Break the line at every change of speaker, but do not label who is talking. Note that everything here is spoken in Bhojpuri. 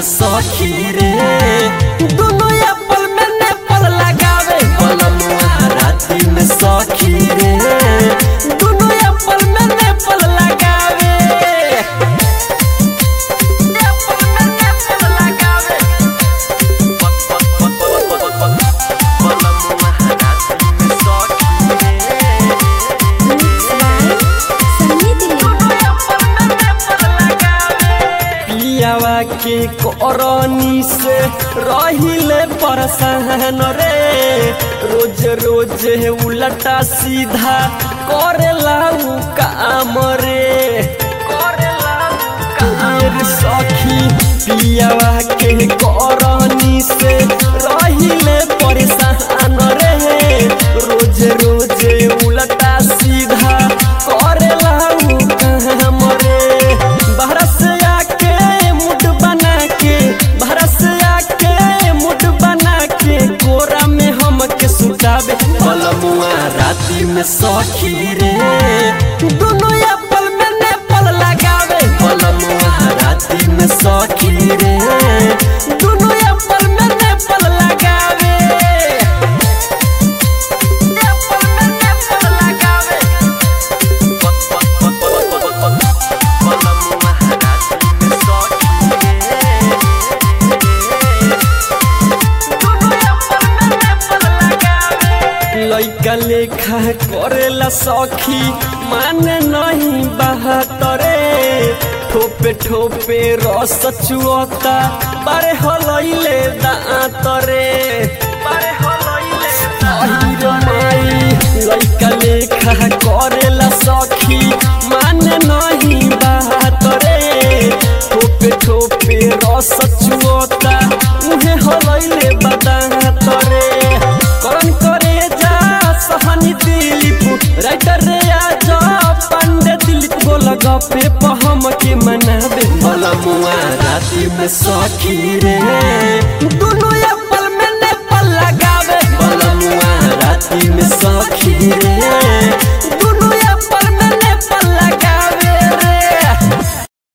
सखी रे दोनों एप्पल में नेपल लगावे बलमुआ राती में सखी रे दोनों एप्पल में नेपल लगावे एप्पल में नेपल लगावे बलमुआ राती में सखी रे पियावा के करनी से रहिले परेशान रे रोज रोज उलटा सीधा करेला उ काम रे करेला उ काम सखी पियावा के करनी से रहिले परेशान रे रोज रोज उलटा सीधा करेला उ काम रे बाहर से आके मुड बना के बाहर से आके मुड बना के कोरा में हमके सुतावे बलमुआ राती में सखी रे दोनों एप्पल में नेपल लगावे बलमुआ राती में सखी रे दोनों एप्पल में नेपल लगावे एप्पल में नेपल लगावे लैका लेखा करेला सखी माने नहीं बहतरे ठोपे ठोपे रस चुअता बारे हलैले दांत रे बारे हलैले अहिरो माई लैका लेखा करेला सखी माने नहीं बहतरे ठोपे ठोपे रस चुअता उहे हलैले बदांत रे करन करे जा सहनी दिलीप राइटर रे आज पंडे दिलीप गोल गपे पहम के मनावे भला मुआ राती में सखी रे दोनों एप्पल में नेपल लगावे भला मुआ राती में सखी रे